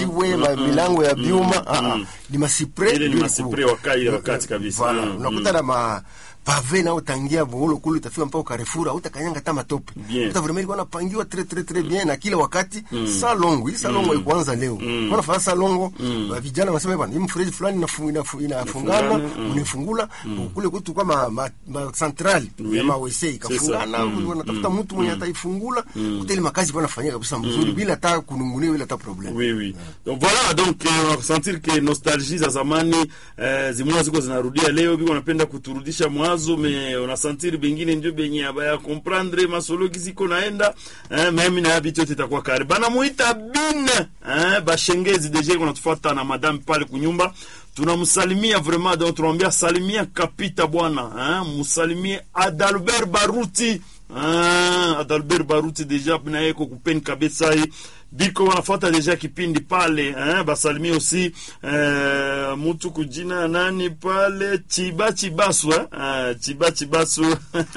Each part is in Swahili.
majiwe ma- milango ya byuma ah, ah. ni masipre Ile ni ndio masipre ilikuwa. waka- ile wakati kabisa. Voilà. Mm, unakuta na ma pave nao tangia boholo kule utafika mpaka Carrefour utakanyanga hata matope Bien. uta vraiment ilikuwa napangiwa très très très bien na kila wakati salongo hii salongo ikuanza leo mm. kwa nafasi salongo wa vijana wanasema bwana hii mfereji fulani inafu- inafu- inafungana Inafungana, mm. unifungula kule kwetu kwa ma, ma, ma central Oui. ya ma WC C'est ikafungana ça. Mm. wanatafuta mtu mwenye ataifungula kuta ile makazi kwa nafanyika kabisa mzuri bila hata kunungunia bila hata problem Oui, oui. Donc voilà, donc eh, unasentir ke nostalgie za zamani eh, zimuna ziko zinarudia leo, biko wanapenda kuturudisha mwazo, me unasentir bengine ndio benye abaya comprendre masologi ziko naenda eh, meme na vitu yote itakuwa kare bana muita bin eh, bashengezi deja iko natufuata na madame pale kunyumba tunamsalimia vraiment donc tunamwambia salimia kapita bwana eh, msalimie Adalbert Baruti Ah, Adalbert Baruti deja naye ko kupeni kabisa hii biko wanafuata deja kipindi pale eh, basalimie aussi eh, mutu kujina nani pale Chiba Chibasu eh? Ah, Chiba Chibasu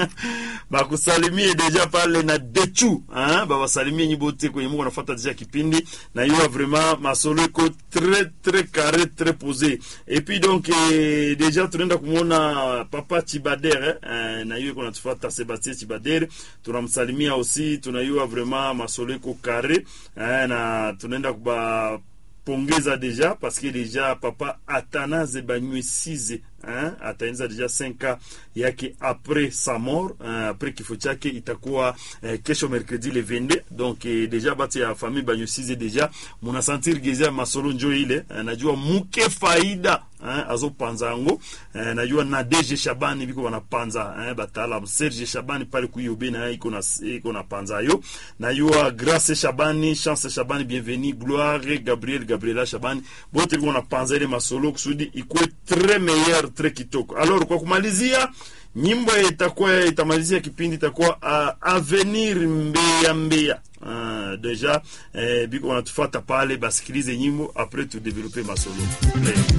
bakusalimie deja pale na Dechu eh? babasalimie nyibote kwenye Mungu wanafuata deja kipindi na hiyo vraiment masolo iko très très carré très posé et puis donc eh, deja tunaenda kumwona papa Chibadere eh, na hiyo iko natufuata Sebastien Chibadere tunamsalimia aussi tunayua vraiment masolo iko carré eh, na tunaenda kuba pongeza deja parce que deja papa Atanaze Banywesize hein, ataenza deja 5 yake après sa mort hein, après kifo chake itakuwa eh, kesho mercredi le 22 donc eh, deja batu ya famille Banywesize deja munasentir geza masolo njo ile eh, najua muke faida hein, azopanza yango eh, najua na DG Shabani biko wanapanza eh, bataalamu Serge Shabani pale kuyobe na iko na iko na panza yo najua Grace Shabani Chance Shabani bienvenue Gloire Gabriel Gabriela Shabani bote biko wanapanza ile masolo kusudi ikuwe très meilleur très kitoko alors kwa kumalizia nyimbo itakuwa itamalizia kipindi itakuwa uh, avenir mbeya mbeya uh, deja eh, biko wanatufata pale basikilize nyimbo après tu develope masolo Play.